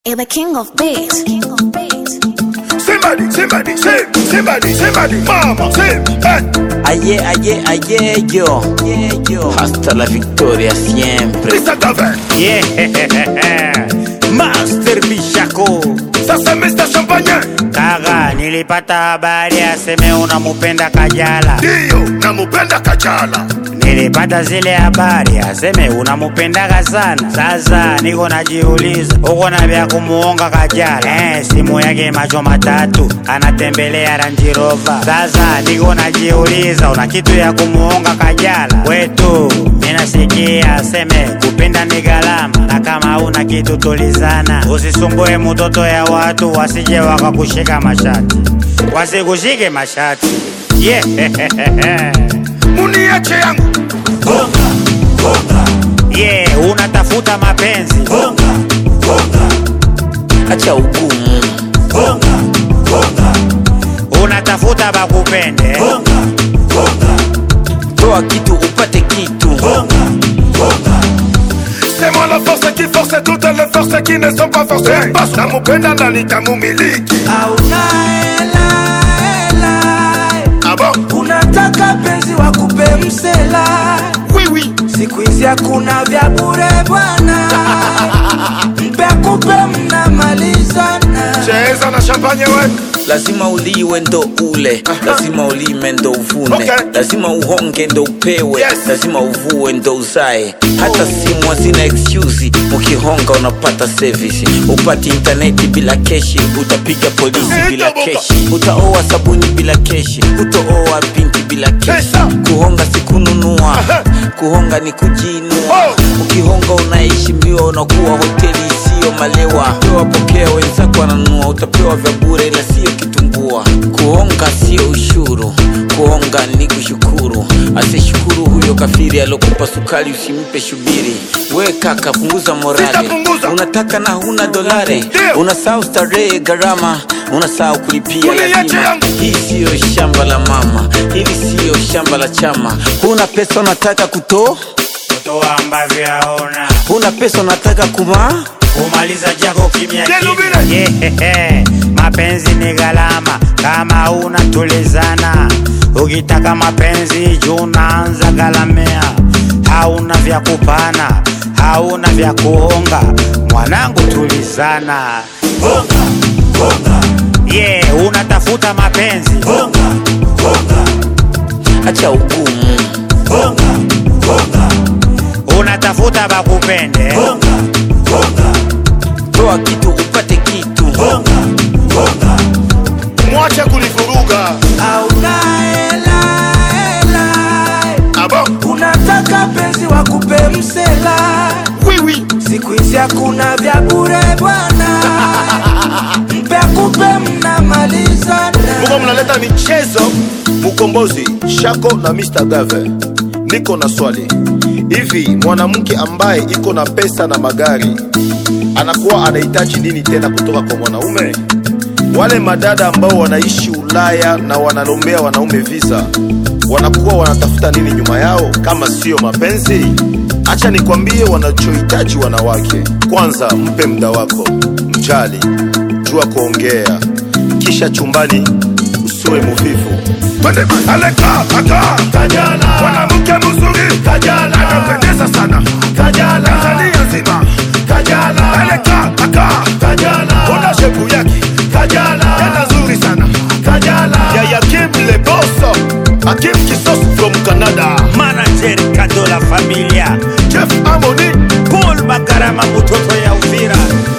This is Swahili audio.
You're the king of beats. Somebody, somebody, sing, somebody, somebody, mama, sing, hey. Aye, aye, aye, yo. Yeah, yo. Hasta la victoria siempre. Mr. Gavin, Yeah. Master Bishako ça c'est Mr. Champagne. Kaga, nilipata habari aseme unamupenda Kajala. Dio, namupenda Kajala. Nilipata zile habari aseme unamupendaga sana. Sasa niko najiuliza uko na vya kumuonga Kajala. Eh, simu yake macho matatu anatembelea Range Rover. Sasa niko najiuliza una kitu ya kumuonga Kajala. Wetu ninasikia aseme kupenda ni gharama, na kama una kitu tulizana, usisumbue mtoto ya watu wasije wakakushika mashati, wasikushike mashati yeah. Muniache yangu. yeah, unatafuta mapenzi Acha ugumu. unatafuta bakupende Toa kitu upate kitu. C'est moi la force qui force toutes les forces qui ne sont pas forcées. Basi namupenda na nitamumiliki. Ah bon? unataka penzi wakupe msela Oui, oui. siku hizi hakuna vya bure bwana mpe akupe mnamalizana Cheza na champagne we. lazima uliwe ndo ule lazima ulime ndo uvune Okay. lazima uhonge ndo upewe Yes. lazima uvue ndo uzae hata simu hazina excuse ukihonga unapata service upati intaneti bila keshi utapiga polisi Eh, bila toboka. keshi utaoa sabuni bila keshi utooa binti bila keshi Pesa. kuhonga si kununua Aha. kuhonga ni kujiinua Oh. ukihonga unaheshimiwa unakuwa hoteli isiyo malewa pewa pokea wenzako wananunua utapewa vya bure na siyo kitumbua kuhonga sio ushuru kuhonga ni kushukuru asishukuru huyo kafiri alokupa sukari usimpe shubiri we kaka punguza morale Sitapunguza. unataka na huna dolare Ndio. unasahau starehe gharama unasahau kulipia Uniache lazima yangu. hii siyo shamba la mama hili siyo shamba la chama huna pesa unataka kutoa kutoa ambavyo yaona huna pesa unataka kumaa kumaliza jako kimya Jelu kimya. Yeah. mapenzi ni gharama kama una tulizana ukitaka mapenzi juu unaanza galamea hauna vya kupana hauna vya kuonga mwanangu tulizana yeah, unatafuta mapenzi acha ugumu unatafuta bakupende toa kitu upate kitu Mwache kunivuruga. auna hela hela Ah bon? unataka penzi wakupe msela Oui, oui. siku hizi hakuna vya bure bwana mpe akupe mnamalizana Muko mnaleta michezo Mukombozi, Shako na Mr. Gave. Niko na swali. Hivi mwanamke ambaye iko na pesa na magari anakuwa anahitaji nini tena kutoka kwa mwanaume? Wale madada ambao wanaishi Ulaya na wanalombea wanaume visa wanakuwa wanatafuta nini nyuma yao kama sio mapenzi? Acha nikwambie wanachohitaji wanawake. Kwanza mpe muda wako, mjali, jua kuongea, kisha chumbani usiwe muvivu. Twende aleka aka Kajala, mwanamke mzuri Kajala, anapendeza sana Kajala, Tanzania nzima Kajala, aleka aka Kajala, ona shepu yake Kajala, yana nzuri sana Kajala, ya Kim le boss, Akim Kisos from Canada, manager kado la familia Jeff Amoni, paul magarama mutoto ya uvira